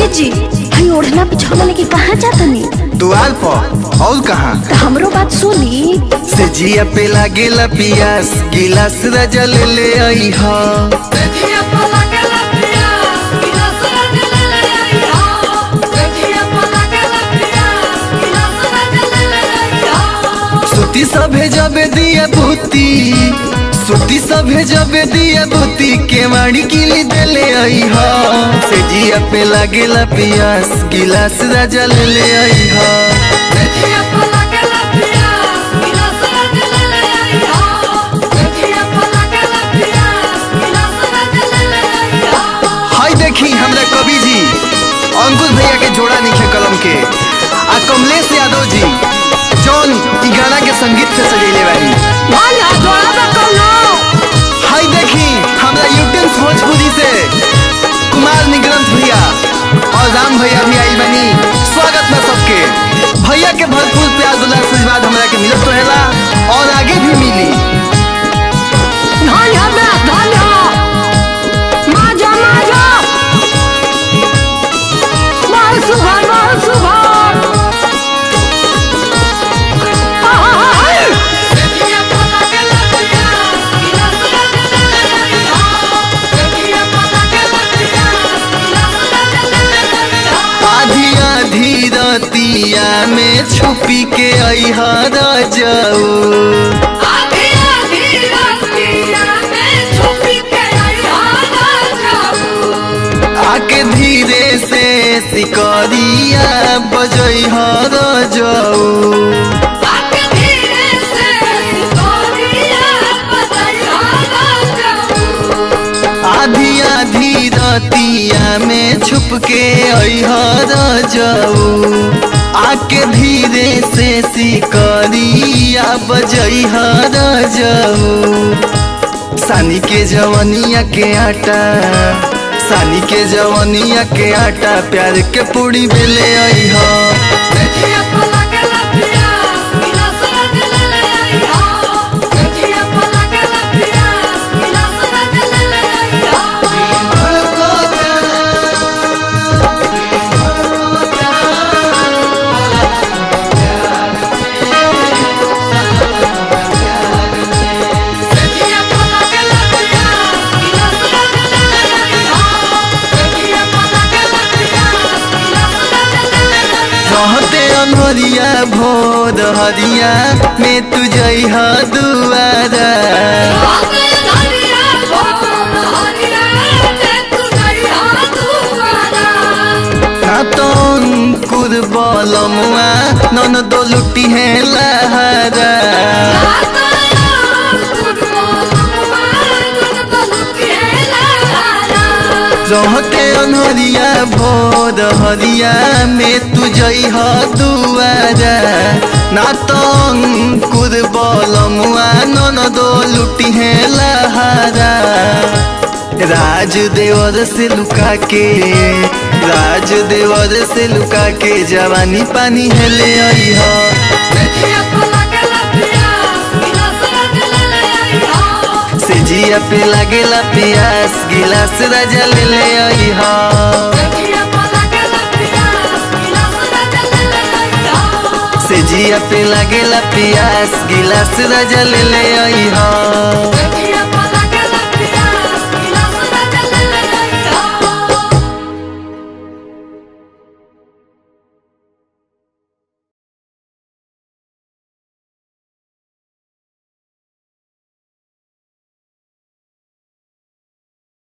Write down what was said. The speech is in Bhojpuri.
जी हई ओढ़ना बिछौना लेके कहाँ जातनी दुआर पर और कहाँ तो हमरो बात सुनी से जिया पे लागेला पियास गिलास रजल ले आई हा सुती सभे जबे दिया बुती सुती सभे जबे दिया बुती के माड़ी किली देले आई हा से जिया पे लागेला पियास गिलास रजल ले आई हा हाय देखी हमरा कवि जी अंकुश भैया के जोड़ा निखे कलम के आ कमलेश यादव जी जौन ई गाना के संगीत से सजेले बानी हाय देखी हमरा यूटेंस भोजपुरी से कुमार निग्रंथ भैया और राम भैया भी आई बनी स्वागत बा सबके भैया के भरपूर प्यार दुलार से आशीर्वाद हमरा के मिलत रहेला और आगे भी मिली आधी आधी रतिया में छुपी के अहर जाऊ आके धीरे से सिकरिया बजई हर जाऊ आधी आधी रतिया में छुप के अहर जाऊ आके धीरे से सिकरिया बजई हर जाऊ सानी के जवनिया के आटा सानी के जवनिया के आटा प्यार के पूरी बेले आई हा रहते अनहरिया भोर हरिया में तू जइहा दुआरा ना तो अंकुर बलमुआ नन दो लुटी है लहरा रहते अनहरिया भोर हरिया में तू जइहा दुआरा ना तो अंकुर बलमुआ नन दो लुटी है लहरा राज देवर से लुका के राज देवर से लुका के जवानी पानी है ले आई हा से जिया पे लागेला पियास गिलास राजा ले ले आई हा से जिया पे लागेला पियास गिलास राजा ले ले आई हा